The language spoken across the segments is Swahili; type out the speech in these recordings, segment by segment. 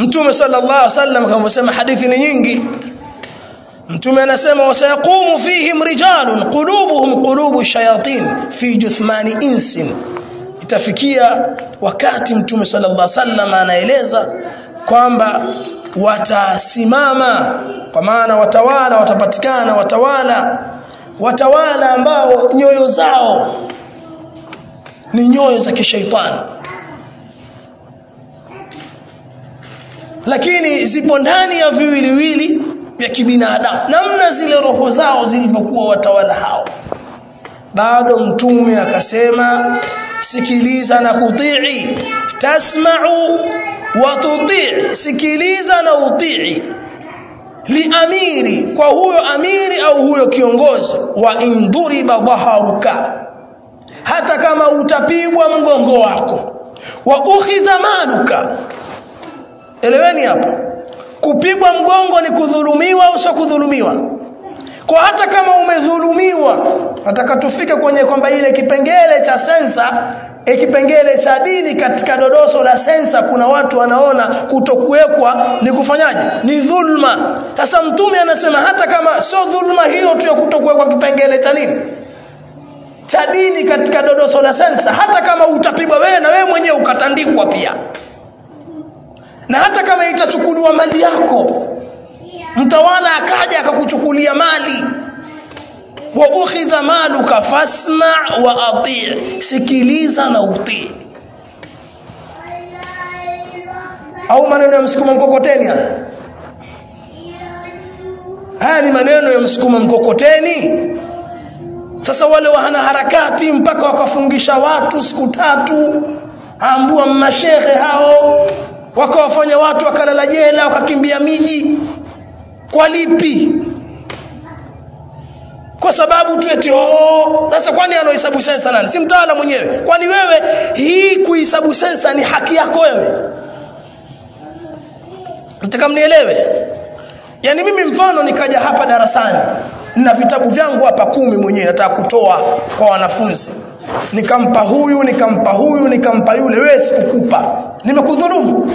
mtume sallallahu alaihi wasallam kama sema hadithi ni nyingi mtume anasema wasayaqumu fihim rijalun qulubuhum qulubu shayatin fi juthmani insin itafikia wakati mtume sallallahu alaihi wasallam anaeleza kwamba watasimama kwa maana watawala watapatikana watawala watawala ambao nyoyo zao ni nyoyo za kishaitani lakini zipo ndani ya viwiliwili vya kibinadamu namna zile roho zao zilivyokuwa watawala hao bado mtume akasema sikiliza na kutii tasma'u wa tutii sikiliza na utii liamiri kwa huyo amiri au huyo kiongozi wa induriba dhaharuka hata kama utapigwa mgongo wako wa ukhidha maluka eleweni hapo kupigwa mgongo ni kudhulumiwa au sio kudhulumiwa kwa hata kama umedhulumiwa nataka tufike kwenye kwamba ile kipengele cha sensa e kipengele cha dini katika dodoso la sensa kuna watu wanaona kutokuwekwa ni kufanyaje ni dhulma sasa mtume anasema hata kama sio dhulma hiyo tu ya kutokuwekwa kipengele cha nini cha dini katika dodoso la sensa hata kama utapigwa wewe na wewe mwenyewe ukatandikwa pia na hata kama itachukuliwa mali yako mtawala akaja akakuchukulia mali wa ukhidha maluka fasma wa ati sikiliza na utii au maneno ya msukuma mkokoteni haya haya ni maneno ya msukuma mkokoteni sasa wale wahana harakati mpaka wakafungisha watu siku tatu ambua mashehe hao wakawafanya watu wakalala jela wakakimbia miji kwa lipi kwa sababu tu eti oh sasa kwani anahesabu sensa nani si mtawala mwenyewe kwani wewe hii kuhesabu sensa ni haki yako wewe nataka mnielewe yani mimi mfano nikaja hapa darasani nina vitabu vyangu hapa kumi mwenyewe nataka kutoa kwa wanafunzi nikampa huyu nikampa huyu nikampa yule wewe sikukupa nimekudhulumu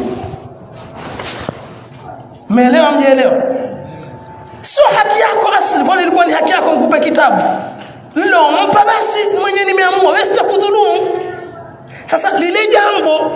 Umeelewa mjeelewa? Sio haki yako asili, kwani ilikuwa ni haki yako nikupe kitabu. Nilompa basi mwenyewe nimeamua, wewe sitakudhulumu. Sasa lile jambo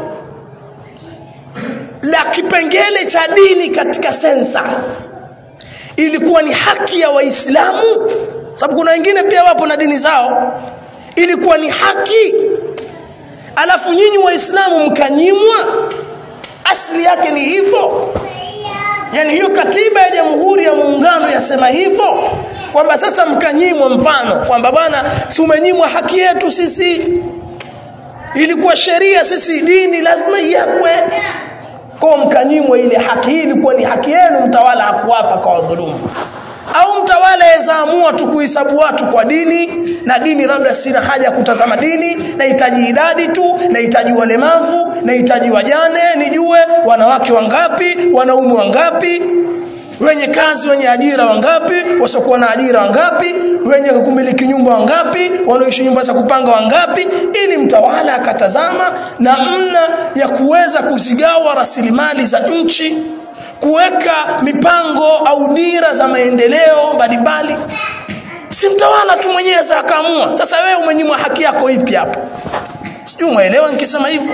la kipengele cha dini katika sensa ilikuwa ni haki ya Waislamu, sababu kuna wengine pia wapo na dini zao, ilikuwa ni haki, alafu nyinyi Waislamu mkanyimwa. Asili yake ni hivyo yani hiyo katiba ya jamhuri ya muungano yasema hivyo kwamba sasa mkanyimwa mfano kwamba bwana si umenyimwa haki yetu sisi ilikuwa sheria sisi dini lazima iwekwe kwa mkanyimwa ile haki hii ilikuwa ni haki yenu mtawala hakuwapa kwa wadhulumu au mtawala yezaamua tu kuhesabu watu kwa dini na dini labda sina haja ya kutazama dini nahitaji idadi tu nahitaji walemavu nahitaji wajane nijue wanawake wangapi wanaume wangapi wenye kazi wenye ajira wangapi wasiokuwa na ajira wangapi wenye kumiliki nyumba wangapi wanaoishi nyumba za kupanga wangapi ili mtawala akatazama namna ya kuweza kuzigawa rasilimali za nchi kuweka mipango au dira za maendeleo mbalimbali si mtawala tu mwenyewe za akaamua sasa wewe umenyimwa haki yako ipi hapo sijui umeelewa nikisema hivyo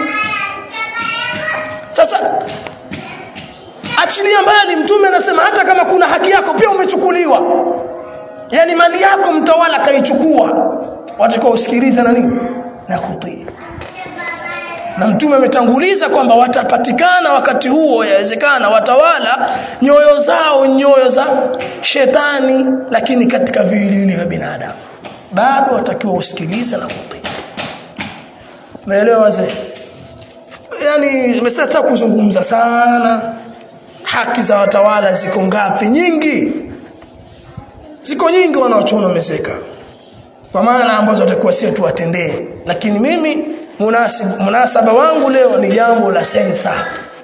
sasa achilia mbali mtume anasema hata kama kuna haki yako pia umechukuliwa yani mali yako mtawala kaichukua watakuwa usikilize na nini na kutii na mtume ametanguliza kwamba watapatikana wakati huo yawezekana watawala nyoyo zao nyoyo za shetani lakini katika viwiliwili vya binadamu bado watakiwa usikilize na kutii naelewa wazee yani nimesasa kuzungumza sana haki za watawala ziko ngapi nyingi ziko nyingi wanaochuona wamezeka kwa maana ambazo watakuwa sio tuwatendee lakini mimi munasib, munasaba wangu leo ni jambo la sensa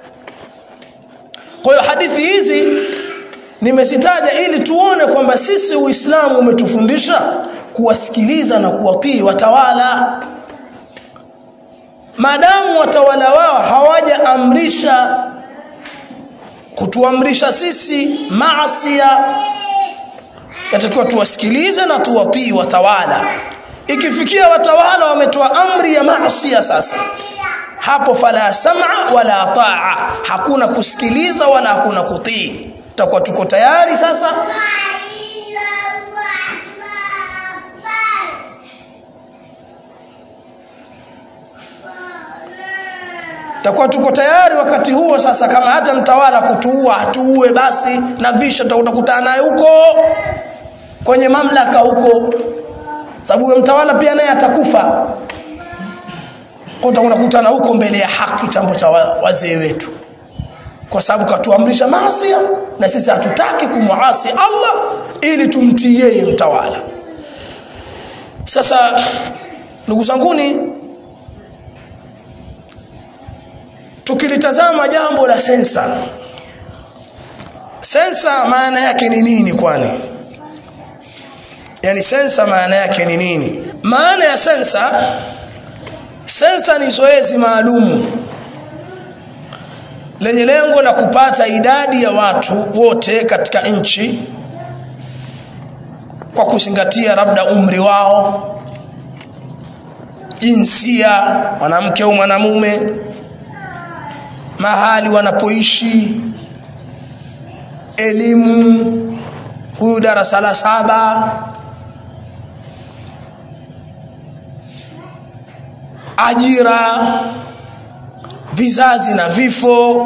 kwa hiyo hadithi hizi nimezitaja ili tuone kwamba sisi uislamu umetufundisha kuwasikiliza na kuwatii watawala maadamu watawala wao hawajaamrisha kutuamrisha sisi maasia yatakiwa tuwasikilize na tuwatii watawala ikifikia watawala wametoa amri ya maasia sasa hapo fala sam'a wala taa hakuna kusikiliza wala hakuna kutii tutakuwa tuko tayari sasa takuwa tuko tayari wakati huo sasa kama hata mtawala kutuua hatuue basi na visha tutakutana naye huko kwenye mamlaka huko sababu huyo mtawala pia naye atakufa utakutana huko mbele ya haki chambo cha wazee wetu kwa sababu katuamrisha maasi na sisi hatutaki kumuasi Allah ili tumtii yeye mtawala sasa ndugu zanguni tukilitazama jambo la sensa sensa maana yake ni nini kwani yani sensa maana yake ni nini maana ya sensa sensa ni zoezi maalumu lenye lengo la kupata idadi ya watu wote katika nchi kwa kuzingatia labda umri wao jinsia mwanamke au mwanamume mahali wanapoishi elimu huyu darasa la saba ajira vizazi na vifo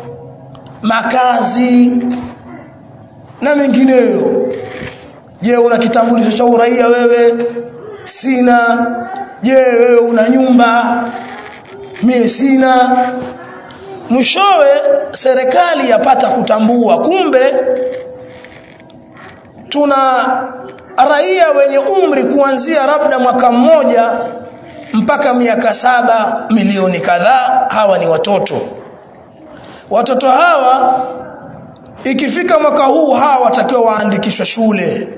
makazi na mengineyo je una kitambulisho cha uraia wewe sina je wewe una nyumba mie sina mwishowe serikali yapata kutambua kumbe tuna raia wenye umri kuanzia labda mwaka mmoja mpaka miaka saba milioni kadhaa hawa ni watoto watoto hawa ikifika mwaka huu hawa watakiwa waandikishwe shule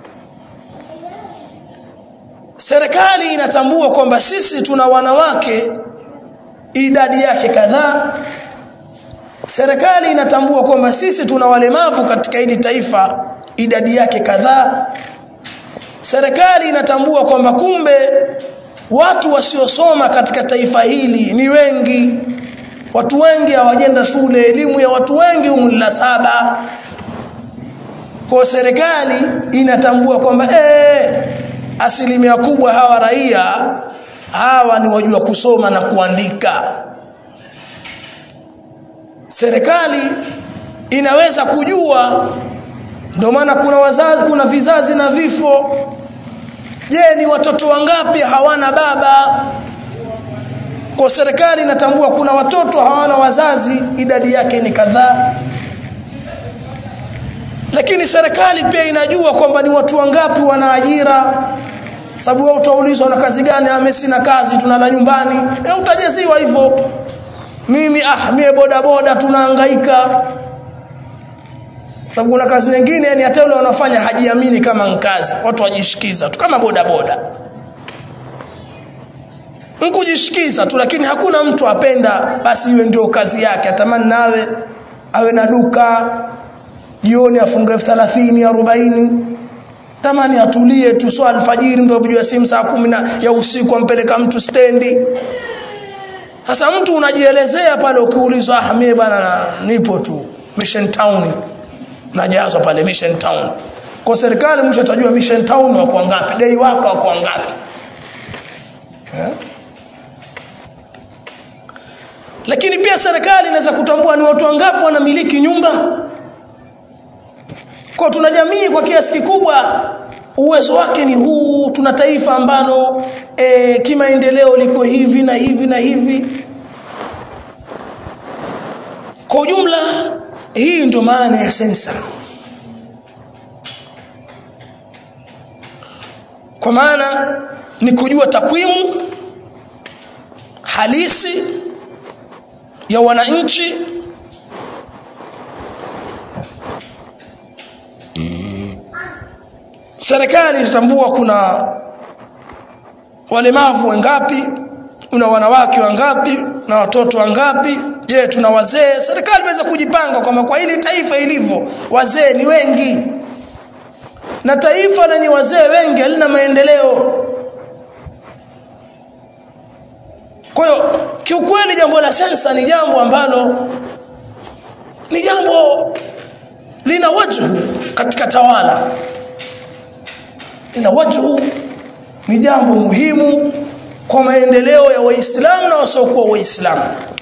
serikali inatambua kwamba sisi tuna wanawake idadi yake kadhaa serikali inatambua kwamba sisi tuna walemavu katika hili taifa idadi yake kadhaa serikali inatambua kwamba kumbe watu wasiosoma katika taifa hili ni wengi watu wengi hawajenda shule elimu ya watu wengi umri la saba kwa serikali inatambua kwamba eh asilimia kubwa hawa raia hawa ni wajua kusoma na kuandika serikali inaweza kujua ndio maana kuna wazazi kuna vizazi na vifo je ni watoto wangapi hawana baba kwa serikali inatambua kuna watoto hawana wazazi idadi yake ni kadhaa lakini serikali pia inajua kwamba ni watu wangapi wana ajira sababu wewe utaulizwa na kazi gani ame sina kazi tunala nyumbani e, utajaziwa hivyo mimi ah mie boda boda tunahangaika sababu kuna kazi nyingine yani hata yule wanafanya hajiamini kama nkazi watu wajishikiza tu kama boda boda nkujishikiza tu lakini hakuna mtu apenda basi iwe ndio kazi yake atamani nawe awe na duka jioni afunge elfu thelathini arobaini tamani atulie tu so alfajiri ndio kujua simu saa kumi ya usiku ampeleka mtu stendi sasa mtu unajielezea pale ukiulizwa ah mimi bana nipo tu mission town najazwa pale mission town kwa serikali mwisho atajua mission town wako ngapi dai wako wako ngapi eh? lakini pia serikali inaweza kutambua ni watu wangapi wanamiliki nyumba kwa tuna jamii kwa kiasi kikubwa uwezo wake ni huu tuna taifa ambalo e, kimaendeleo liko hivi na hivi na hivi kwa ujumla hii ndio maana ya sensa kwa maana ni kujua takwimu halisi ya wananchi serikali itatambua kuna walemavu wangapi kuna wanawake wangapi na watoto wangapi je tuna wazee serikali iweze kujipanga kwamba kwa hili taifa ilivyo wazee ni wengi na taifa lenye wazee wengi halina maendeleo kwa hiyo kiukweli jambo la sensa ni jambo ambalo ni jambo lina wajhu katika tawala lina wajhu ni jambo muhimu kwa maendeleo ya waislamu na wasiokuwa waislamu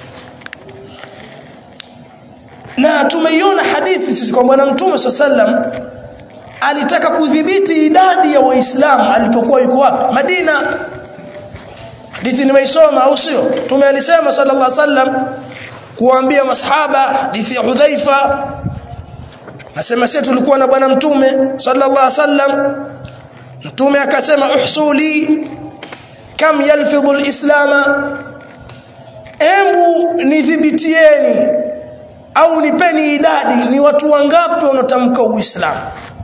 na tumeiona hadithi sisi kwa bwana mtume sallam alitaka kudhibiti idadi ya waislamu alipokuwa yuko wapi Madina hadithi nimeisoma au sio tume alisema sallallahu alaihi wasallam kuambia masahaba hadithi ya Hudhaifa nasema sisi tulikuwa na bwana mtume sallallahu alaihi wasallam mtume akasema uhsuli kam yalfidhu alislama embu nidhibitieni au nipeni idadi ni watu wangapi wanaotamka uislamu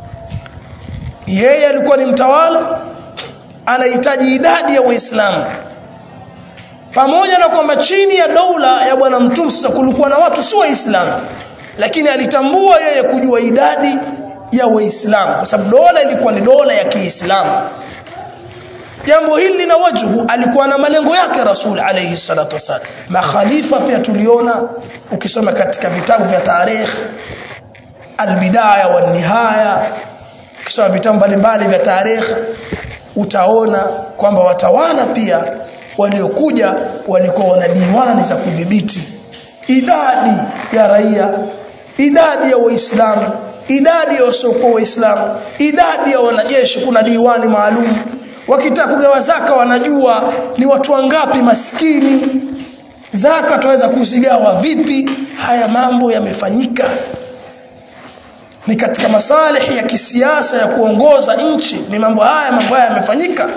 yeye alikuwa ni mtawala anahitaji idadi ya waislamu pamoja na kwamba chini ya dola ya bwana mtume sasa kulikuwa na watu si waislamu lakini alitambua yeye kujua idadi ya waislamu kwa sababu dola ilikuwa ni dola ya kiislamu jambo hili lina wajhu alikuwa na malengo yake rasul alayhi salatu wasallam makhalifa pia tuliona ukisoma katika vitabu vya tarikh albidaya wa nihaya ukisoma vitabu mbalimbali vya tarikh utaona kwamba watawala pia waliokuja walikuwa wana diwani za kudhibiti idadi ya raia idadi ya waislamu idadi ya wasiokuwa waislamu idadi ya wanajeshi kuna diwani maalum wakitaka kugawa zaka wanajua ni watu wangapi maskini zaka tuweza kuzigawa vipi haya mambo yamefanyika ni katika masalihi ya kisiasa ya kuongoza nchi ni mambo haya mambo haya yamefanyika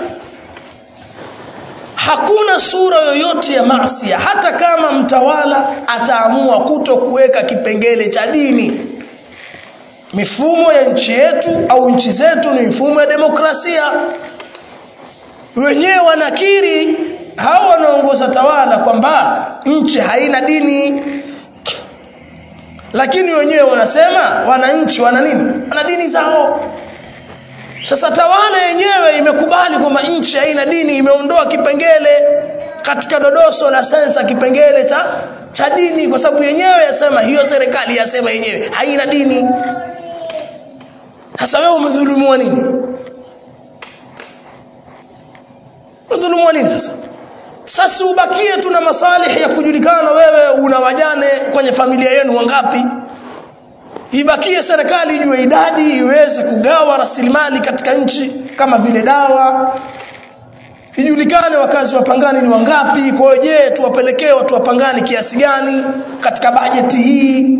hakuna sura yoyote ya maasi hata kama mtawala ataamua kuto kuweka kipengele cha dini mifumo ya nchi yetu au nchi zetu ni mifumo ya demokrasia wenyewe wanakiri hao wanaongoza tawala kwamba nchi haina dini lakini wenyewe wanasema wananchi wana nini wana dini zao sasa tawala yenyewe imekubali kwamba nchi haina dini imeondoa kipengele katika dodoso la sensa kipengele cha cha dini kwa sababu yenyewe yasema hiyo serikali yasema yenyewe haina dini sasa wewe umedhulumiwa nini umedhulumiwa nini sasa sasa ubakie tuna masalihi ya kujulikana wewe una wajane kwenye familia yenu wangapi ibakie serikali ijue idadi iweze kugawa rasilimali katika nchi kama vile dawa ijulikane wakazi wa Pangani ni wangapi kwa hiyo je tuwapelekee watu wa Pangani kiasi gani katika bajeti hii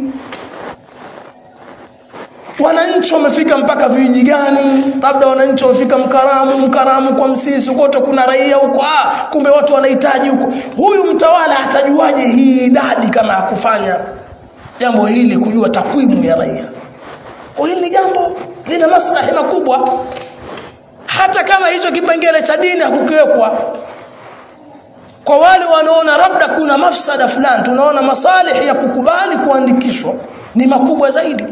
wananchi wamefika mpaka vijiji gani labda wananchi wamefika mkaramu mkaramu kwa msisi kote kuna raia huko ah kumbe watu wanahitaji huko huyu mtawala atajuaje hii idadi kama hakufanya jambo hili kujua takwimu ya raia kwa hili jambo lina maslahi makubwa hata kama hicho kipengele cha dini hakukiwekwa kwa wale wanaona labda kuna mafsada fulani tunaona masalihi ya kukubali kuandikishwa ni makubwa zaidi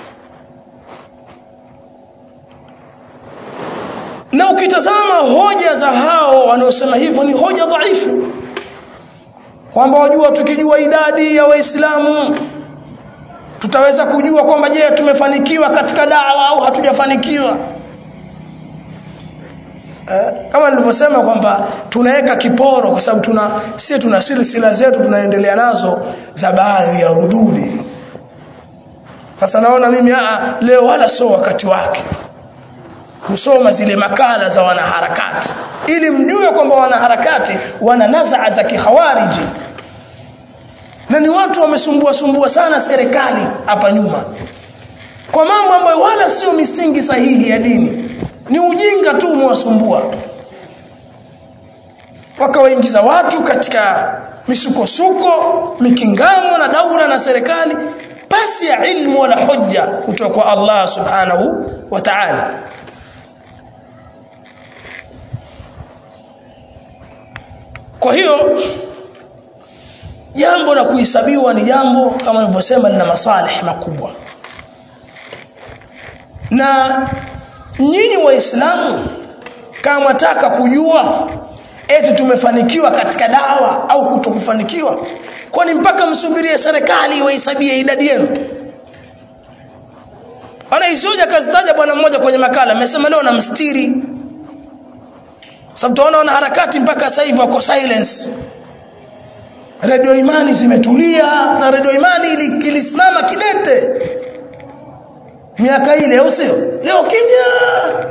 na ukitazama hoja za hao wanaosema hivyo ni hoja dhaifu kwamba wajua tukijua idadi ya waislamu tutaweza kujua kwamba je tumefanikiwa katika dawa au hatujafanikiwa eh, kama nilivyosema kwamba tunaweka kiporo kwa sababu tuna sisi tuna silsila zetu tunaendelea nazo za baadhi ya rududi sasa naona mimi aa, leo wala sio wakati wake kusoma zile makala za wanaharakati ili mjue kwamba wanaharakati wana nazaa za kihawariji na ni watu wamesumbua sumbua sana serikali hapa nyuma kwa mambo ambayo wala sio misingi sahihi ya dini ni ujinga tu umewasumbua wakawaingiza watu katika misukosuko mikingamo na daura na serikali pasi ya ilmu wala hujja kutoka kwa Allah subhanahu wa ta'ala kwa hiyo jambo la kuhesabiwa ni jambo kama nilivyosema lina masalih makubwa na nyinyi waislamu kama mwataka kujua eti tumefanikiwa katika dawa au kutokufanikiwa kwani mpaka msubirie serikali iwahesabie idadi yenu ana isioja kazitaja bwana mmoja kwenye makala amesema leo na mstiri sababu tunaona wana harakati mpaka sasa hivi wako silence redio imani zimetulia na redio imani ilisimama kidete miaka ile au sio leo kimya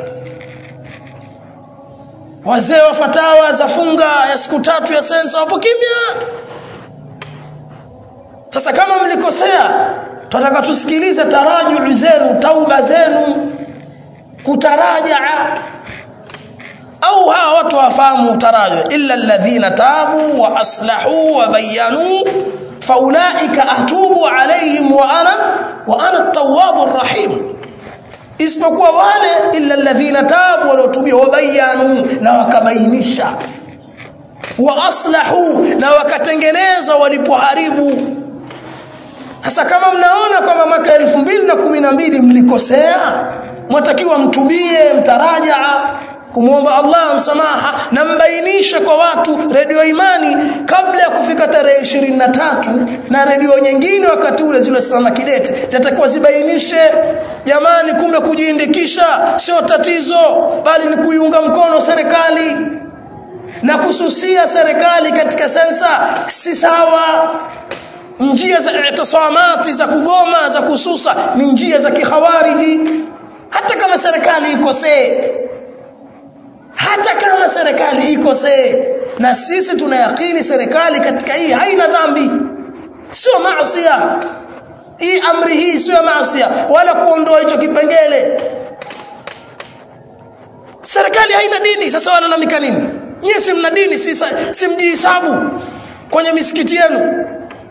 wazee wa fatawa za funga ya siku tatu ya sensa wapo kimya sasa kama mlikosea tunataka tusikilize tarajuu zenu tauba zenu kutarajaa au hawa watu wafahamu taraju illa alladhina tabu wa aslahu wa bayanu faulaika atubu alaihim wa ana wa ana at-tawwabur rahim isipokuwa wale illa alladhina tabu waliotubia wabayanu na wakabainisha wa aslahu na wakatengeneza walipoharibu sasa kama mnaona kwamba mwaka 2012 mlikosea mwatakiwa mtubie mtarajaa kumwomba Allah msamaha na mbainishe kwa watu redio imani kabla ya kufika tarehe ishirini na tatu na redio nyingine wakati ule zilizosimama kidete zitakuwa zibainishe jamani kumbe kujiindikisha sio tatizo bali ni kuiunga mkono serikali na kususia serikali katika sensa si sawa njia za itisamati za kugoma za kususa ni njia za kihawariji hata kama serikali ikosee hata kama serikali ikosee na sisi tunayakini serikali katika hii haina dhambi sio maasiya hii amri hii sio maasiya wala kuondoa hicho kipengele serikali haina dini sasa walalamika nini nyie si mna dini si, si mjihisabu kwenye misikiti yenu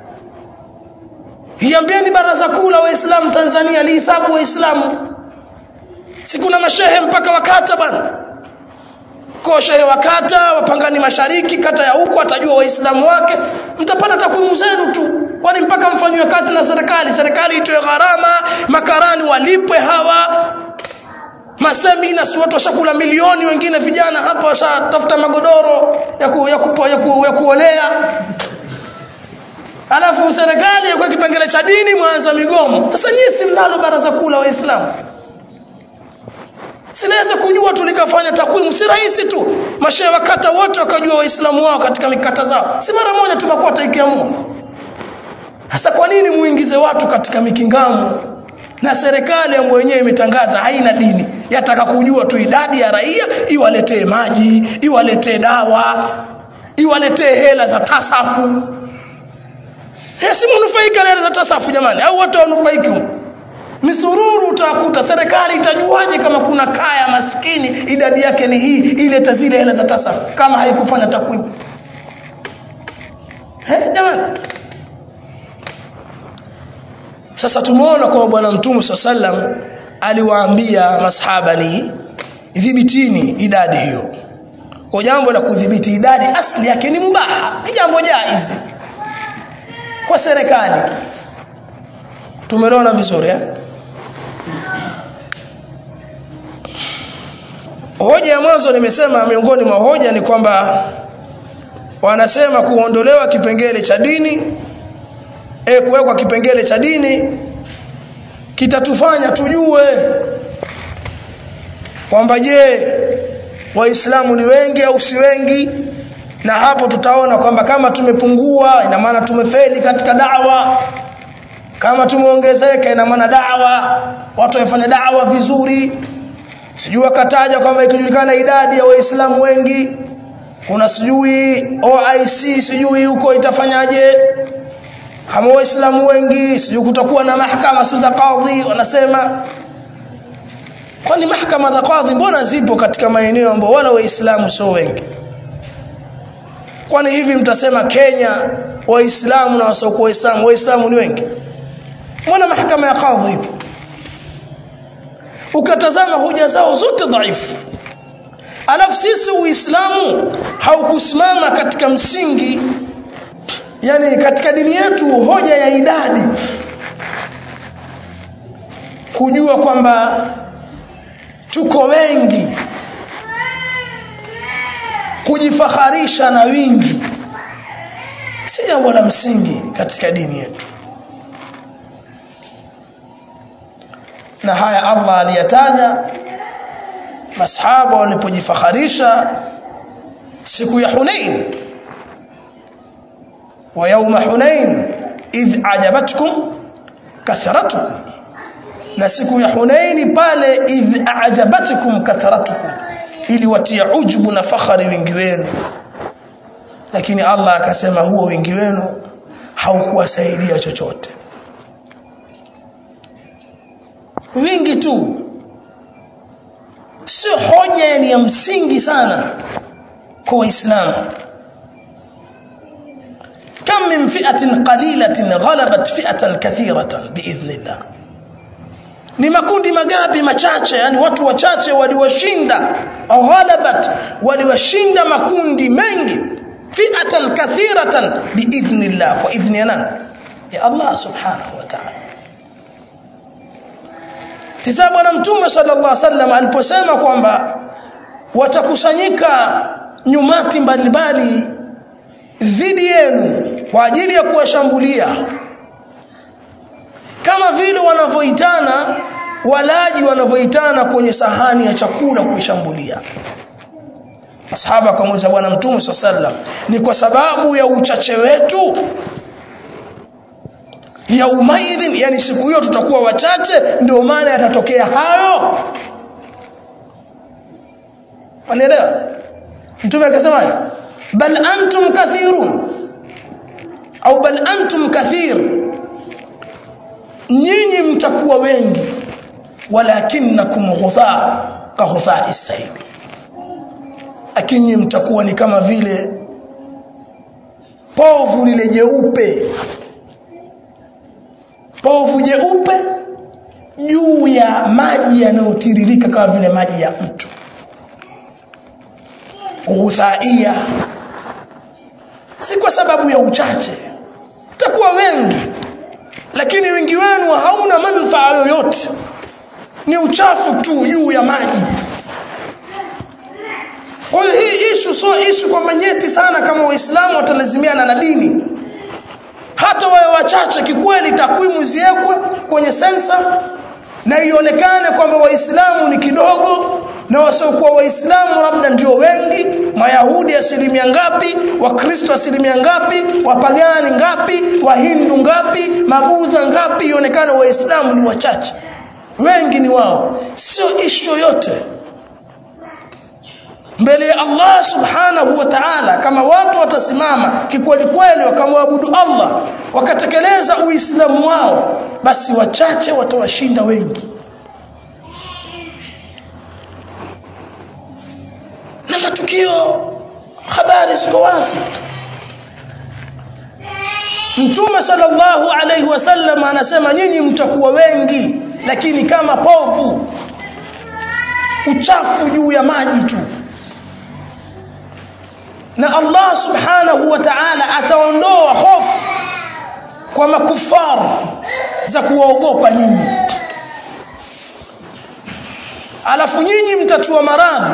iambieni baraza kuu la waislamu tanzania lihisabu waislamu si kuna mashehe mpaka wakata bana kwa shehe wa kata wapangani mashariki kata ya huko atajua waislamu wake mtapata takwimu zenu tu kwani mpaka mfanywe kazi na serikali serikali itoe gharama makarani walipwe hawa masemina si watu washakula milioni wengine vijana hapa washatafuta magodoro ya, ku, ya, ku, ya, ku, ya kuolea alafu serikali kwa kipengele cha dini mwanza migomo sasa nyie si mnalo baraza kuu la waislamu sinaweza kujua tulikafanya takwimu si rahisi tu mashehe wakata wote wakajua waislamu wao katika mikata zao si mara moja tumakwata ikiamua hasa kwa nini muingize watu katika mikingamo na serikali ambayo wenyewe imetangaza haina dini yataka kujua tu idadi ya raia iwaletee maji iwaletee dawa iwaletee hela za tasafu si mnufaika na hela za tasafu jamani au wote wanufaiki misururu utakuta serikali itajuaje kama kuna kaya maskini idadi yake ni hii ileta zile hela za tasafu kama haikufanya takwimu eh jamani sasa tumeona kwa bwana mtume sallam aliwaambia masahaba ni dhibitini idadi hiyo kwa jambo la kudhibiti idadi asli yake ni mubaha ni jambo jaizi kwa serikali tumeona vizuri eh hoja ya mwanzo nimesema miongoni mwa hoja ni kwamba wanasema kuondolewa kipengele cha dini e kuwekwa kipengele cha dini kitatufanya tujue kwamba je waislamu ni wengi au si wengi na hapo tutaona kwamba kama tumepungua ina maana tumefeli katika dawa kama tumeongezeka ina maana dawa watu wamefanya dawa vizuri sijui wakataja kwamba ikijulikana idadi ya waislamu wengi kuna sijui OIC sijui huko itafanyaje kama waislamu wengi sijui kutakuwa na mahakama sio za kadhi wanasema kwani mahakama za kadhi mbona zipo katika maeneo ambayo wala waislamu sio wengi kwani hivi mtasema Kenya waislamu na wasiokuwa waislamu waislamu ni wengi mbona mahakama ya kadhi ipo ukatazama hoja zao zote dhaifu alafu sisi uislamu haukusimama katika msingi yani katika dini yetu hoja ya idadi kujua kwamba tuko wengi kujifaharisha na wingi si jambo la msingi katika dini yetu na haya Allah aliyataja masahaba walipojifaharisha siku ya Hunain wa yawma Hunain idh ajabatkum kathratukum na siku ya Hunaini pale idh ajabatkum kathratukum ili watia ujubu na fakhari wingi wenu lakini Allah akasema huo wingi wenu haukuwasaidia chochote wingi tu sio hoja ni ya msingi sana kwa waislamu kam min fi'atin qalilatin ghalabat fi'atan kathiratan biidhnillah ni makundi magapi machache yani watu wachache waliwashinda ghalabat waliwashinda makundi mengi fi'atan kathiratan biidhnillah kwa idhni ya nani ya Allah subhanahu wa ta'ala tisa bwana mtume sallallahu alaihi wasallam aliposema kwamba watakusanyika nyumati mbalimbali dhidi yenu kwa ajili ya kuwashambulia kama vile wanavyoitana walaji wanavyoitana kwenye sahani ya chakula kuishambulia Masahaba akamuuliza bwana mtume sallam ni kwa sababu ya uchache wetu yaumaidhin yani siku hiyo tutakuwa wachache ndio maana yatatokea hayo Wanaelewa? Mtume akasema bal antum kathirun au bal antum kathir nyinyi mtakuwa wengi walakinnakum ghutha ka ghutha as-sayl lakini mtakuwa ni kama vile povu lile jeupe povu jeupe juu ya maji yanayotiririka kama vile maji ya mto ghuthaia si kwa sababu ya uchache mtakuwa wengi lakini wengi wenu hauna manufaa yoyote ni uchafu tu juu ya maji kwa hiyo hii ishu sio ishu kwamba nyeti sana kama waislamu watalazimiana na dini hata wawe wachache kikweli takwimu ziwekwe kwenye sensa na ionekane kwamba waislamu ni kidogo na wasiokuwa waislamu labda ndio wengi mayahudi asilimia ngapi wakristo asilimia ngapi wapagani ngapi wahindu ngapi mabudha ngapi ionekane waislamu ni wachache wengi ni wao sio ishu yoyote mbele ya Allah subhanahu wa ta'ala kama watu watasimama kikweli kweli wakamwabudu Allah wakatekeleza uislamu wao basi wachache watawashinda wengi na matukio habari ziko wazi Mtume sallallahu alaihi wasallam anasema nyinyi mtakuwa wengi lakini kama povu uchafu juu ya maji tu na Allah subhanahu wa ta'ala ataondoa hofu kwa makufara za kuwaogopa nyinyi alafu nyinyi mtatua maradhi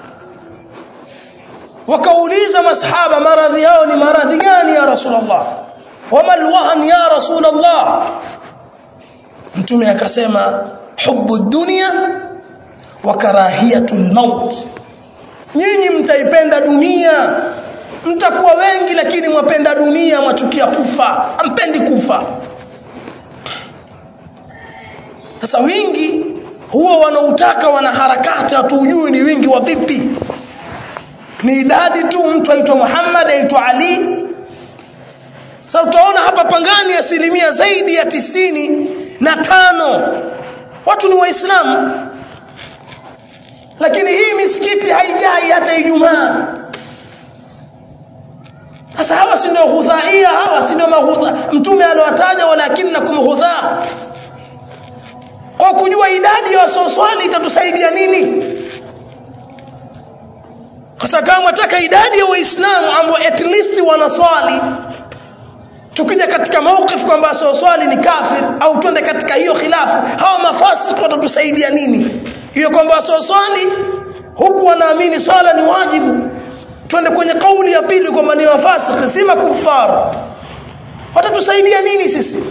wakauliza masahaba maradhi yao ni maradhi gani ya rasulullah wama alwahan ya rasulullah mtume akasema hubu dunya wa karahiyatul maut nyinyi mtaipenda dunia mtakuwa wengi lakini mwapenda dunia mwachukia kufa ampendi kufa sasa wingi huo wanautaka wanaharakati hatujui ni wingi wa vipi ni idadi tu mtu aitwa Muhammad aitwa Ali sasa utaona hapa pangani asilimia zaidi ya tisini na tano watu ni waislamu lakini hii misikiti haijai hata Ijumaa sasa hawa si ndio ghudhaia hawa si ndio maghudha mtume aliwataja walakinnakum ghudha kwa kujua idadi ya wasoswali itatusaidia nini kwa sababu kama wataka idadi ya waislamu ambao at least wanaswali tukija katika mawqif kwamba sio swali ni kafir au twende katika hiyo khilafu hawa mafasiki watatusaidia nini hiyo kwamba sio swali huku wanaamini swala ni wajibu twende kwenye kauli ya pili kwamba ni mafasiki si makufar watatusaidia nini sisi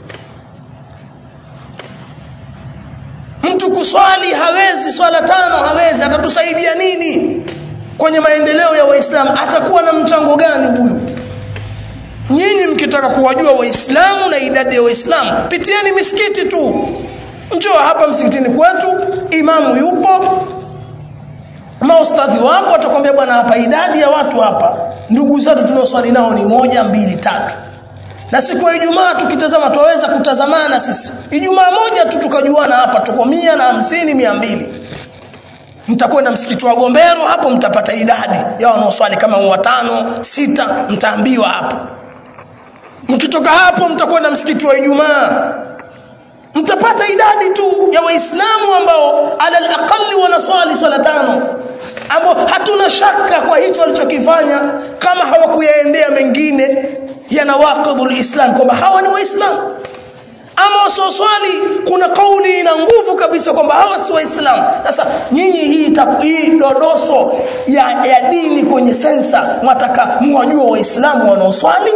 mtu kuswali hawezi swala tano hawezi atatusaidia nini kwenye maendeleo ya waislamu atakuwa na mchango gani huyu nyinyi mkitaka kuwajua waislamu na idadi ya waislamu pitieni misikiti tu njoo hapa msikitini kwetu imamu yupo maustadhi wapo watakwambia bwana hapa idadi ya watu hapa ndugu zetu tunaoswali nao ni moja mbili tatu na siku ya Ijumaa tukitazama tuweza kutazamana sisi Ijumaa moja tu tukajuana hapa tuko mia na hamsini mia mbili mtakwenda msikiti wa Gombero hapo mtapata idadi ya wanaoswali kama watano sita mtaambiwa hapo mkitoka hapo mtakwenda msikiti wa Ijumaa mtapata idadi tu ya waislamu ambao ala alaqali wanaswali swala tano ambao hatuna shaka kwa hicho walichokifanya kama hawakuyaendea mengine ya nawaqidul islam kwamba hawa ni waislamu ama wasioswali kuna kauli ina nguvu kabisa kwamba hawa si waislamu sasa nyinyi hii hii dodoso ya, ya dini kwenye sensa mwataka muwajua waislamu wanaoswali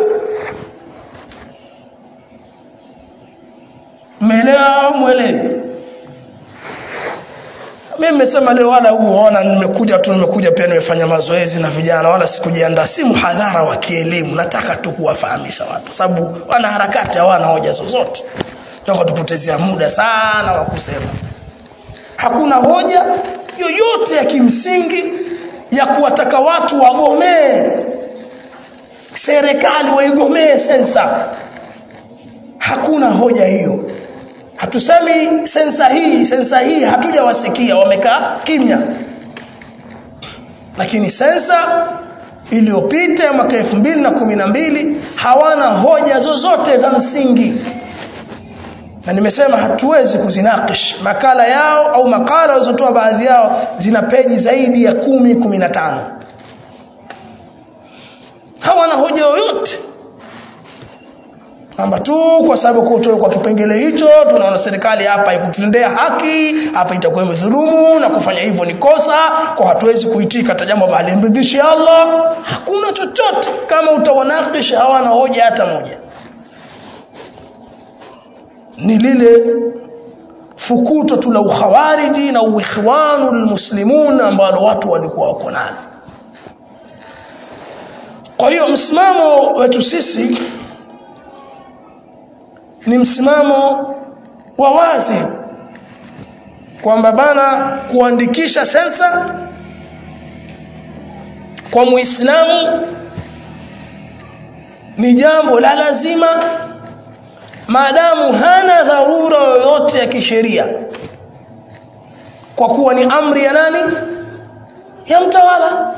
mmeelewa mwelewi mimi nimesema leo wala huu ona nimekuja tu nimekuja pia nimefanya mazoezi na vijana wala sikujiandaa si mhadhara wa kielimu nataka tu kuwafahamisha watu sababu wana harakati hawana hoja zozote tunataka tupotezea muda sana wa kusema hakuna hoja yoyote ya kimsingi ya kuwataka watu wagomee serikali waigomee sensa hakuna hoja hiyo hatusemi sensa hii sensa hii hatujawasikia wamekaa kimya lakini sensa iliyopita ya mwaka elfu mbili na kumi na mbili hawana hoja zozote za msingi na nimesema hatuwezi kuzinakish makala yao au makala walizotoa baadhi yao zina peji zaidi ya kumi kumi na tano hawana hoja yoyote kwamba tu kwa sababu kutoa kwa kipengele hicho tunaona serikali hapa ikututendea haki hapa itakuwa imedhulumu na kufanya hivyo ni kosa kwa hatuwezi kuitika hata jambo bali mridhishi Allah hakuna chochote kama utawanakisha hawana hoja hata moja ni lile fukuto tu la ukhawariji na uikhwanu lmuslimun ambalo watu walikuwa wako nalo kwa hiyo msimamo wetu sisi ni msimamo wa wazi kwamba bana kuandikisha sensa kwa muislamu ni jambo la lazima maadamu hana dharura yoyote ya kisheria kwa kuwa ni amri ya nani ya mtawala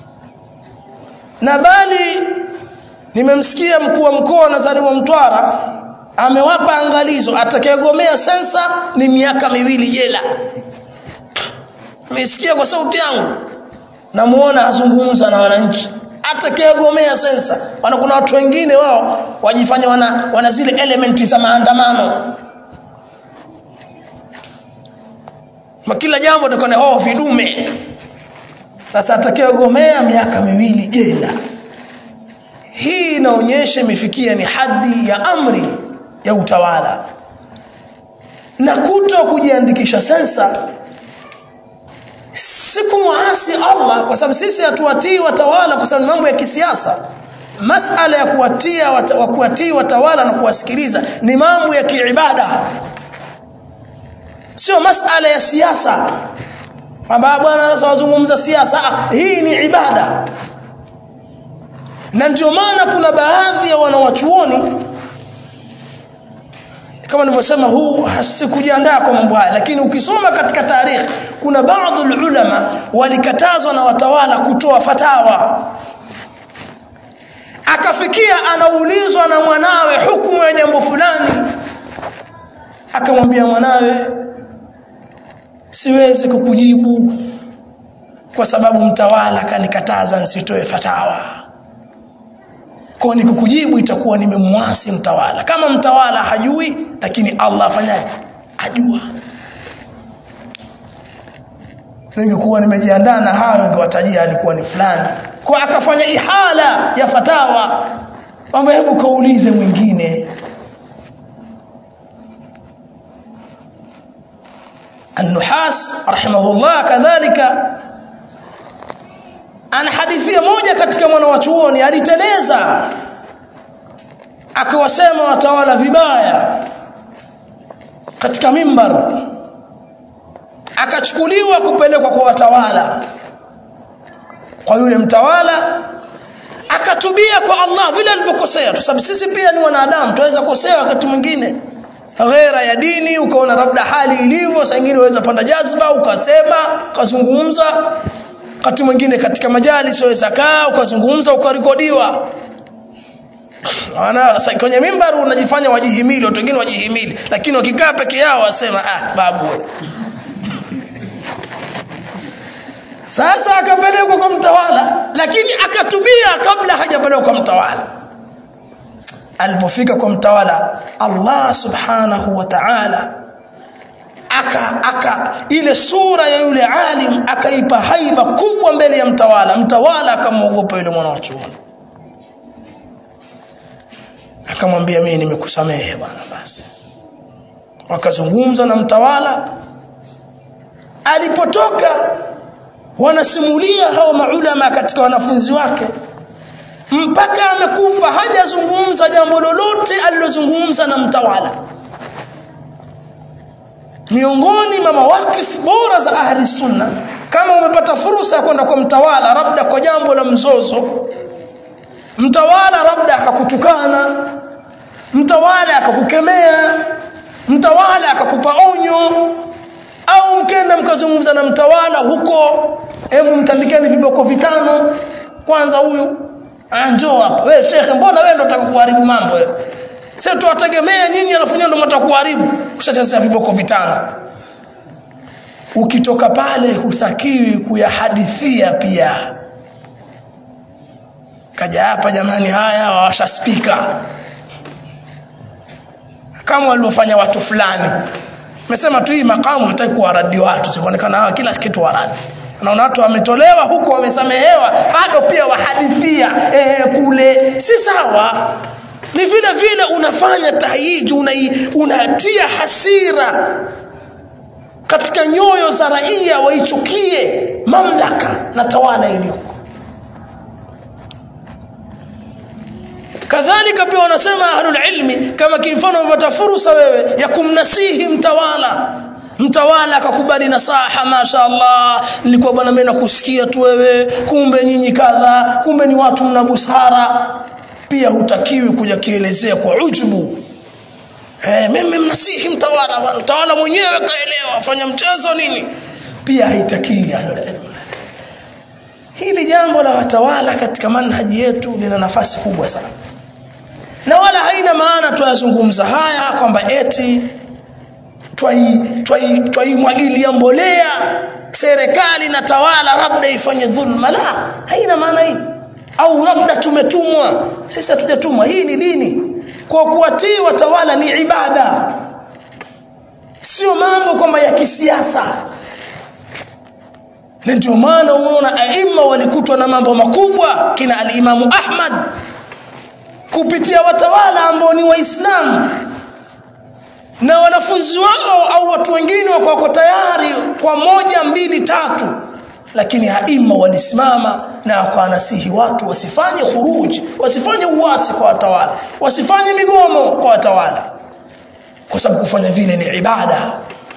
na bali nimemsikia mkuu wa mkoa Nazari wa Mtwara amewapa angalizo atakayegomea sensa ni miaka miwili jela nimesikia kwa sauti yangu namuona azungumza na wananchi atakayegomea sensa wana kuna watu wengine wao wajifanya wana, wana zile elementi za maandamano kila jambo takone oh vidume sasa atakayegomea miaka miwili jela hii inaonyesha imefikia ni hadhi ya amri ya utawala na kuto kujiandikisha sensa si kumwasi Allah kwa sababu sisi hatuwatii watawala kwa sababu mambo ya kisiasa masala ya kuwatia wa kuwatii watawala na kuwasikiliza ni mambo ya kiibada sio masala ya siasa kwamba bwana sasa wazungumza siasa hii ni ibada na ndio maana kuna baadhi ya wanawachuoni kama nilivyosema huu sikujiandaa kwa mambo haya lakini ukisoma katika tarikhi kuna baadhi ulama walikatazwa na watawala kutoa fatawa akafikia anaulizwa na mwanawe hukumu ya jambo fulani akamwambia mwanawe siwezi kukujibu kwa sababu mtawala kanikataza nisitoe fatawa kwa nikikujibu itakuwa nimemwasi mtawala kama mtawala hajui lakini Allah afanyaje ajua ningekuwa nimejiandaa na hayo ningewatajia alikuwa ni fulani kwa akafanya ihala ya fatawa kwamba hebu kaulize mwingine النحاس رحمه الله كذلك ana hadithia moja katika mwanawachuoni aliteleza akawasema watawala vibaya katika mimbar akachukuliwa kupelekwa kwa watawala kwa yule mtawala akatubia kwa Allah vile alivyokosea kwa sababu sisi pia ni wanadamu tunaweza kosea wakati mwingine ghera ya dini ukaona labda hali ilivyo saa nyingine unaweza panda jazba ukasema ukazungumza wakati mwingine katika majali waweza kaa ukazungumza ukarekodiwa Wana kwenye mimbar unajifanya wajihimili watu wengine wajihimili lakini wakikaa peke yao wasema ah babu sasa akapelekwa kwa mtawala lakini akatubia kabla hajapelekwa kwa mtawala alipofika kwa mtawala Allah subhanahu wa ta'ala aka aka ile sura ya yule alim akaipa haiba kubwa mbele ya mtawala mtawala akamwogopa yule mwana wa chuoni akamwambia mimi nimekusamehe bwana basi wakazungumza na mtawala alipotoka wanasimulia hao maulama katika wanafunzi wake mpaka amekufa hajazungumza jambo lolote alilozungumza na mtawala miongoni mwa mawakif bora za ahli sunna kama umepata fursa ya kwenda kwa mtawala labda kwa jambo la mzozo mtawala labda akakutukana mtawala akakukemea mtawala akakupa onyo au mkenda mkazungumza na mtawala huko hebu mtandikeni viboko vitano kwanza huyu njoo hapa wewe shekhe mbona wewe ndo utakuharibu mambo wewe sasa tuwategemea nyinyi alafu nyinyi ndo mtakuharibu kushachezea viboko vitano ukitoka pale husakiwi kuyahadithia pia kaja hapa jamani haya wawasha spika kama waliofanya watu fulani Nimesema tu hii makamu hataki kuwaradi watu, sikuonekana hawa kila kitu waradi. Naona watu wametolewa huko wamesamehewa, bado pia wahadithia eh, kule si sawa. Ni vile vile unafanya tahyiji, una, unatia hasira katika nyoyo za raia waichukie mamlaka na tawala iliyoko. kadhalika pia wanasema ahlul ilmi kama kimfano umepata fursa wewe ya kumnasihi mtawala mtawala akakubali nasaha mashaallah nilikuwa bwana mimi nakusikia tu wewe kumbe nyinyi kadha kumbe ni watu mna busara pia hutakiwi kuja kielezea kwa ujubu eh mimi mnasihi mtawala bwana mtawala mwenyewe kaelewa fanya mchezo nini pia haitakiwi ahlul ilmi hili jambo la watawala katika manhaji yetu lina nafasi kubwa sana na wala haina maana tuyazungumza haya kwamba eti twaimwagilia mbolea serikali na tawala labda ifanye dhulma la haina maana hii au labda tumetumwa sisi hatujatumwa hii ni dini kwa kuwatii watawala ni ibada sio mambo kwamba ya kisiasa na ndio maana unaona aima walikutwa na mambo makubwa kina alimamu Ahmad kupitia watawala ambao ni waislamu na wanafunzi wao au watu wengine wako tayari kwa moja mbili tatu lakini haima walisimama na wakanasihi watu wasifanye khuruji wasifanye uasi kwa watawala wasifanye migomo kwa watawala kwa sababu kufanya vile ni ibada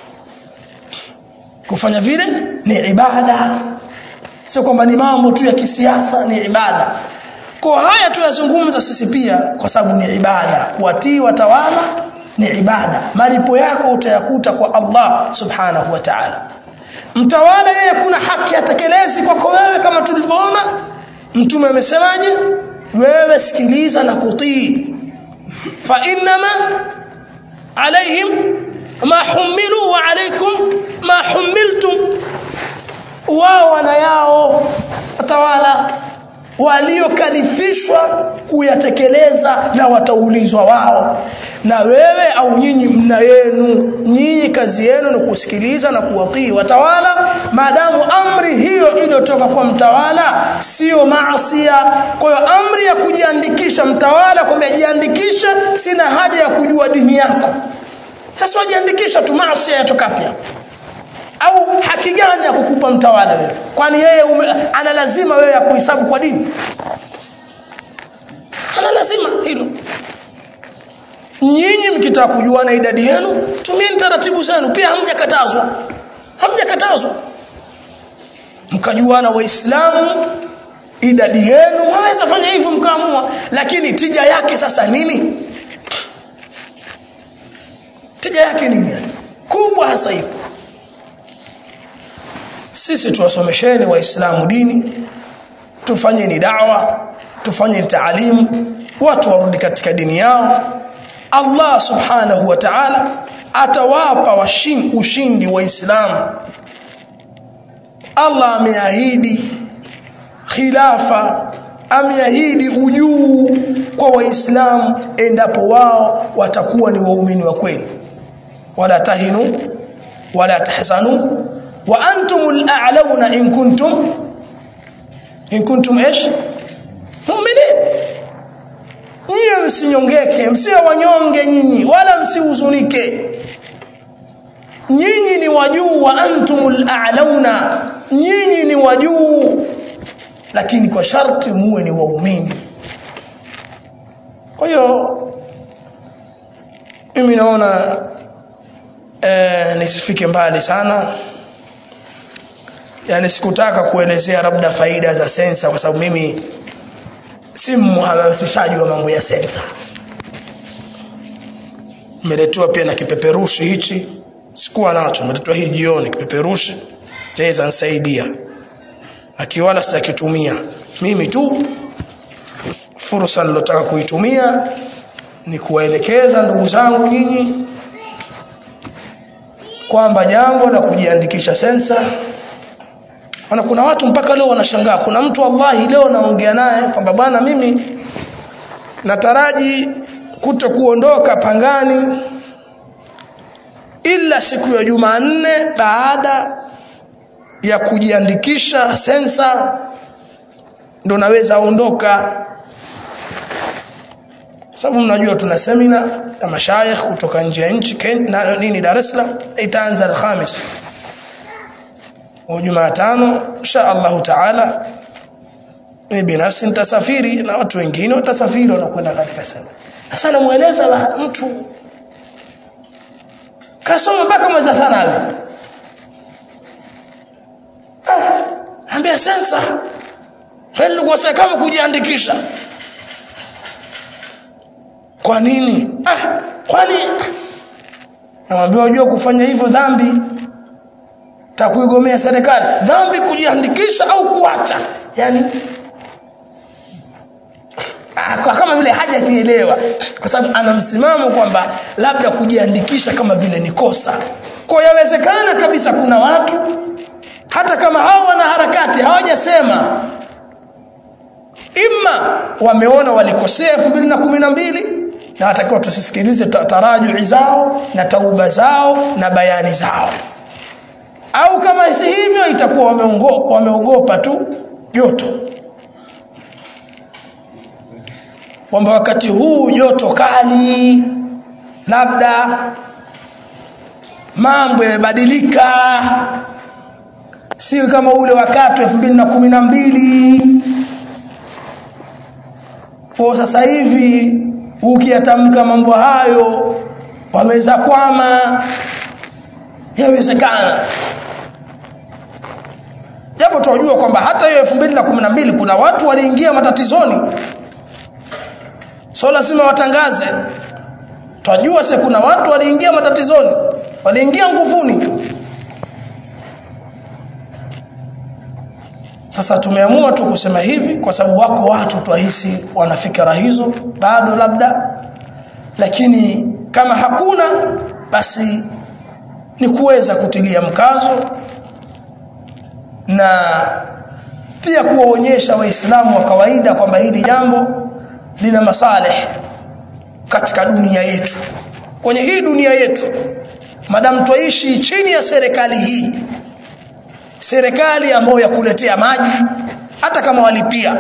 kufanya vile ni ibada sio kwamba ni mambo tu ya kisiasa ni ibada kwa haya tuyazungumza sisi pia kwa sababu ni ibada kuwatii watawala ni ibada malipo yako utayakuta kwa Allah subhanahu wa ta'ala mtawala yeye kuna haki atekelezi kwako wewe kama tulivyoona mtume amesemaje wewe sikiliza na kutii fa innama alaihim ma humilu wa alaikum ma humiltum wao wana yao watawala waliokalifishwa kuyatekeleza na wataulizwa wao na wewe au nyinyi mna yenu nyinyi kazi yenu ni kusikiliza na kuwatii watawala maadamu amri hiyo iliyotoka kwa mtawala sio maasia kwa hiyo amri ya kujiandikisha mtawala kwamba jiandikishe sina haja ya kujua dini yako sasa wajiandikisha tu maasia yatoka pia au haki gani ya kukupa mtawala wewe kwani yeye ume, ana lazima wewe ya kuhesabu kwa dini ana lazima hilo nyinyi mkitaka kujua na idadi yenu tumieni taratibu zenu pia hamjakatazwa hamjakatazwa mkajuana waislamu idadi yenu mwaweza fanya hivyo mkaamua lakini tija yake sasa nini tija yake nini kubwa hasa hivi sisi tuwasomesheni waislamu dini tufanyeni dawa tufanyeni taalimu watu warudi katika dini yao Allah subhanahu wa ta'ala atawapa washin, ushindi waislamu Allah ameahidi khilafa ameahidi ujuu kwa waislamu endapo wao watakuwa ni waumini wa kweli wala tahinu wala tahzanu wa antumul a'launa in kuntum in kuntum ايش mu'minin nyinyi msinyongeke msiwe wanyonge nyinyi wala msihuzunike nyinyi ni wajuu wa antumul a'launa nyinyi ni wajuu lakini kwa sharti muwe ni waumini kwa hiyo mimi naona eh, nisifike mbali sana yani sikutaka kuelezea labda faida za sensa kwa sababu mimi si mhamasishaji wa mambo ya sensa nimeletewa pia na kipeperushi hichi sikuwa nacho nimeletewa hii jioni kipeperushi chaweza nisaidia akiwala sitakitumia mimi tu fursa nilotaka kuitumia ni kuwaelekeza ndugu zangu nyinyi kwamba jambo la kujiandikisha sensa Maana kuna watu mpaka leo wanashangaa. Kuna mtu wallahi leo naongea naye kwamba bwana mimi nataraji kuto kuondoka Pangani ila siku ya Jumanne baada ya kujiandikisha sensa ndo naweza ondoka. Sababu mnajua tuna semina ya mashayikh kutoka nje ya nchi na nini Dar es Salaam itaanza Alhamis Jumatano insha Allah taala mimi binafsi nitasafiri na watu wengine watasafiri wanakwenda katika semina. Sasa namueleza mtu kasoma mpaka mwezi thanawi. Ah, ambia sensa. Wewe nilikuwa kama kujiandikisha. Kwa nini? Ah, kwani namwambia unajua kufanya hivyo dhambi takuigomea serikali dhambi kujiandikisha au kuacha yani kwa kama vile haja kielewa kwa sababu ana msimamo kwamba labda kujiandikisha kama vile ni kosa kwa yawezekana kabisa kuna watu hata kama hao wana harakati hawajasema imma wameona walikosea 2012 na watakiwa tusisikilize tarajui zao na tauba zao na bayani zao au kama si hivyo itakuwa wameogopa wameogopa tu joto kwamba wakati huu joto kali labda mambo yamebadilika si kama ule wakati wa 2012 kwa sasa hivi ukiyatamka mambo hayo waweza kwama yawezekana japo tunajua kwamba hata hiyo 2012 kuna watu waliingia matatizoni so lazima watangaze tunajua se kuna watu waliingia matatizoni waliingia nguvuni sasa tumeamua tu kusema hivi kwa sababu wako watu twahisi wana fikra hizo bado labda lakini kama hakuna basi ni kuweza kutilia mkazo na pia kuwaonyesha waislamu wa kawaida kwamba hili jambo lina masaleh katika dunia yetu kwenye hii dunia yetu madamu twaishi chini ya serikali hii serikali ambayo ya kuletea maji hata kama walipia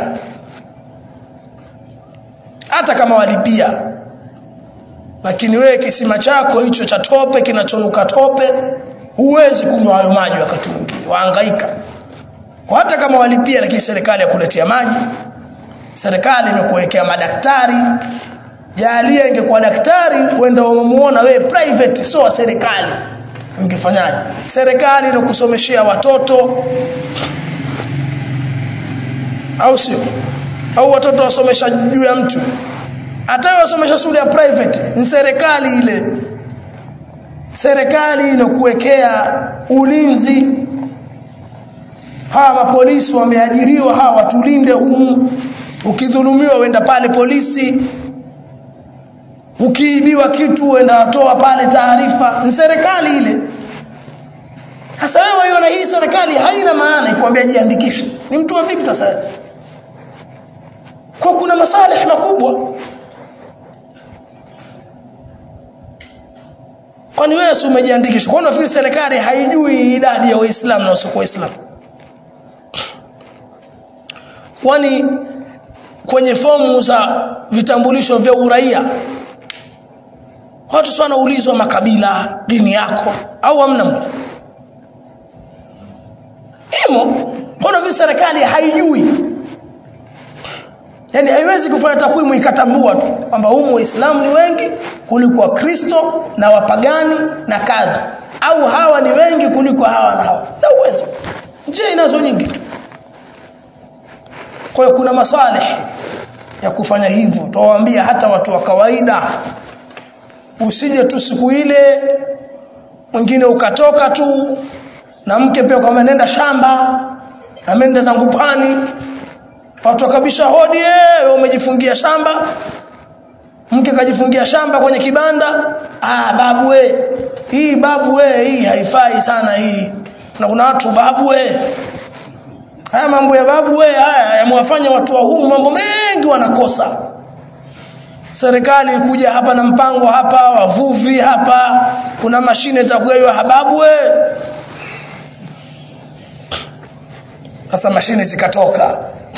hata kama walipia lakini wewe kisima chako hicho cha tope kinachonuka tope huwezi kunywa hayo maji wakati mwingine wahangaika kwa hata kama walipia lakini serikali ya kuletea maji serikali imekuwekea madaktari jalia ingekuwa daktari uenda umemuona wewe private sio wa serikali ungefanyaje serikali inakusomeshea watoto au sio au watoto wasomesha juu ya mtu hata wasomesha shule ya private ni serikali ile serikali inakuwekea ulinzi hawa mapolisi wameajiriwa hawa watulinde humu ukidhulumiwa uenda pale polisi ukiibiwa kitu uenda watoa pale taarifa ni serikali ile sasa wewe waiona hii serikali haina maana ikwambia jiandikishe ni mtu wa vipi sasa kwa kuna masalih makubwa kwani wewe si umejiandikisha kwa unafikiri serikali haijui idadi ya waislamu na wasiokuwa waislamu kwani kwenye fomu za vitambulisho vya uraia watu sana ulizwa makabila dini yako au hamna imo mbona vile serikali haijui yani haiwezi kufanya takwimu ikatambua tu kwamba humu waislamu ni wengi kuliko wakristo na wapagani na kadha au hawa ni wengi kuliko hawa na hawa na uwezo njia inazo nyingi tu kwa hiyo kuna masalih ya kufanya hivyo tuwaambia hata watu wa kawaida usije tu siku ile mwingine ukatoka tu na mke pia kama nenda shamba na mende zangu pwani watu wakabisha hodi eh umejifungia shamba mke kajifungia shamba kwenye kibanda ah babu we hii babu we hii haifai sana hii na kuna watu babu we haya mambo ya babu we haya yamewafanya watu wa humu mambo mengi wanakosa serikali ikuja hapa na mpango hapa wavuvi hapa kuna mashine za kugawa hababu we sasa mashine zikatoka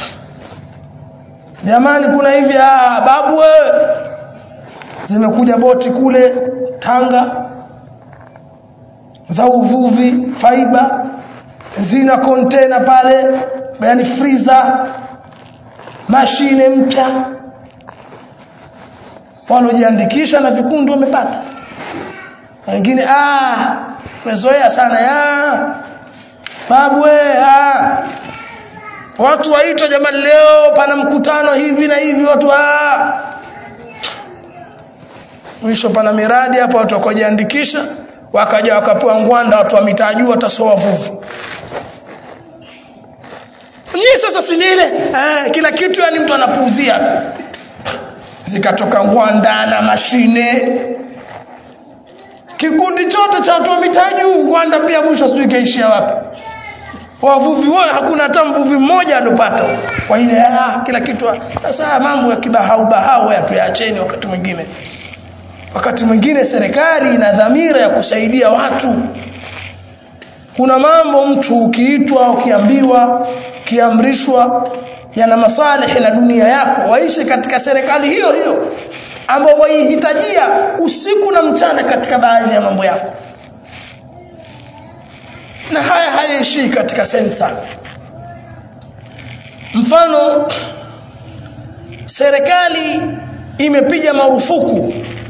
jamani kuna hivi ah babu we zimekuja boti kule Tanga za uvuvi faiba zina container pale yani freezer mashine mpya walojiandikisha na vikundi wamepata wengine ah mezoea sana ya babu we ah watu waitwa jamani leo pana mkutano hivi na hivi watu ah mwisho pana miradi hapa watu wakajiandikisha wakaja wakapewa ngwanda watu wa mitaa juu watasoa vuvu nyinyi sasa si ile eh, kila kitu yani mtu anapuuzia tu zikatoka ngwanda na mashine kikundi chote cha watu wa mitaa juu ngwanda pia mwisho sijui kaishia wapi wavuvi wote hakuna hata mvuvi mmoja alopata kwa ile ah, kila kitu sasa mambo ya kibahau bahau tuyacheni wakati mwingine wakati mwingine serikali ina dhamira ya kusaidia watu kuna mambo mtu ukiitwa ukiambiwa kiamrishwa yana masalihi na dunia yako waishi katika serikali hiyo hiyo ambao waihitajia usiku na mchana katika baadhi ya mambo yako na haya hayaishii katika sensa mfano serikali imepiga marufuku